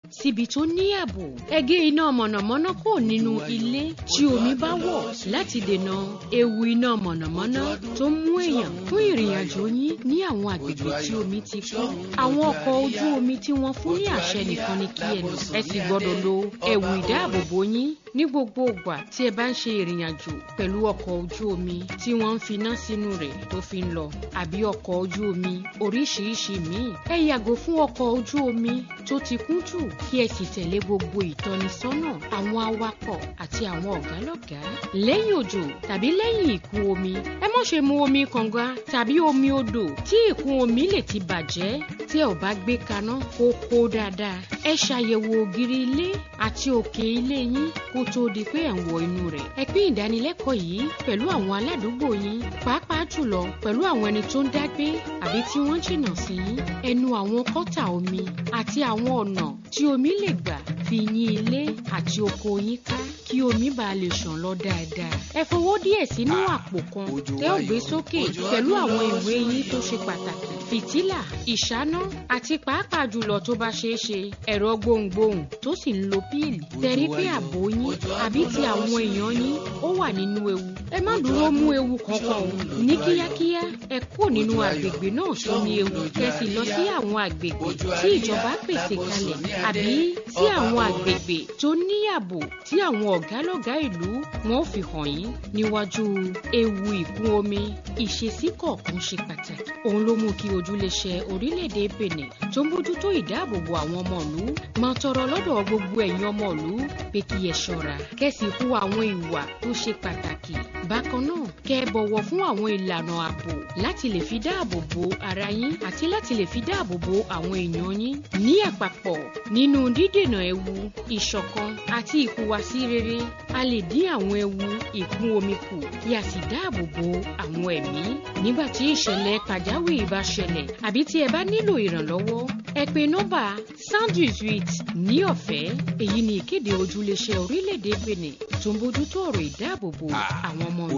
síbi tó ní ààbò ẹ gé iná mọ̀nàmọ́ná kò nínú ilé tí omi bá wọ̀ láti dènà ewu iná mọ̀nàmọ́ná tó ń mú èèyàn fún ìrìn àjò yín ní àwọn àgbègbè tí omi ti kún àwọn ọkọ̀ ojú omi tí wọ́n fún ní àṣẹ nìkan ni kí ẹ lò ẹ sì gbọ́dọ̀ lo ẹ̀wù ìdáàbòbò yín ní gbogbo ìgbà tí ẹ bá ń ṣe ìrìn àjò pẹ̀lú ọkọ̀ ojú omi tí wọ́n ń finá sínú rẹ̀ tó fi ń lọ àbí ọkọ̀ ojú omi oríṣiríṣi míì ẹ yàgò fún ọkọ̀ ojú omi tó ti kún jù kí ẹ sì tẹ̀lé gbogbo ìtọ́nisọ́nà àwọn awakọ̀ àti àwọn ọ̀gálọ́gàá lẹ́yìn òjò tàbí lẹ́yìn ìkún omi ẹ má ṣe mu omi kànga tàbí omi odò tí ìkún omi lè ti bàjẹ́ tí ẹ ò bá gbé kaná kó kó dáadáa ẹ ṣàyẹ̀wò ògiri ilé àti òkè ilé yín kó tó di pé ẹ̀ ń wọ inú rẹ̀ ẹ pín ìdánilẹ́kọ̀ọ́ yìí pẹ̀lú àwọn aládùúgbò yín pàápàá jùlọ pẹ̀lú àwọn ẹni tó ń dágbé àbí tí wọ́n jìnnà sí yín ẹnu àwọn kọ́tà omi àti àwọn ọ̀nà tí omi lè gbà fi yín ilé àti oko yín ká kí omi bá lè ṣàn lọ dáadáa. ẹ fowó díẹ̀ sínú àpò kan tẹ́ ò gbé sókè pẹ̀lú àwọn ìwé yín tó ṣe pàtàkì fìtílà ìṣáná àti pàápàá jùlọ tó bá ṣeé ṣe ẹ̀rọ gbohùngbohùn tó sì ń lo píìlì tẹ̀rí pé ààbò yín àbí ti àwọn èèyàn yín ó wà nínú ewu ẹ má dúró mú ewu kankan o ní kíákíá ẹ kúrò nínú àgbègbè náà tó ní ewu kẹsì lọ sí àwọn àgbègbè tí ìjọba pèsè kalẹ̀ àbí sí àwọn àgbègbè tó ní ààbò tí àwọn ọ̀gálọ́gàá ìlú wọn ò fi hàn yín níwájú ewu ìkún omi ìṣesí kọ̀ọ̀kan ṣe pàtàkì òun ló mú kí ojúléṣe orílẹ̀-èdè Benin tó ń bójútó ìdáàbòbò àwọn ọmọ ìlú máa tọrọ lọ́dọ̀ gbogbo ẹ̀yin ọmọ ìlú pé kí ẹ ṣọ́ra kẹ́sì hu àwọn ìwà tó ṣe pàtàkì bákan náà kẹ́ ẹ bọ̀wọ̀ fún àwọn ìlànà ààbò láti lè fi dáàbò bo ara yín àti láti lè fi dáàbò bo àwọn èèyàn yín ní àpapọ̀ nínú dídènà ewu ìṣọ̀kan àti ìhùwàsí rere a lè dín àwọn ewu ìkún omi kù kí a sì dáàbò bo àwọn ẹ̀mí nígbà tí ìṣẹ̀lẹ̀ pàjáwìrì bá ṣẹlẹ̀ àbí tí ẹ bá nílò ìrànlọ́wọ́ ẹ pè nọ́mbà sound jesuit ní ọ̀fẹ́ èyí ni ìkéde ojúléṣẹ́ orílẹ̀-èdè Benin tó ń bójútó ọ̀rọ̀ ìdáàbòbò àwọn ọmọ ìlú.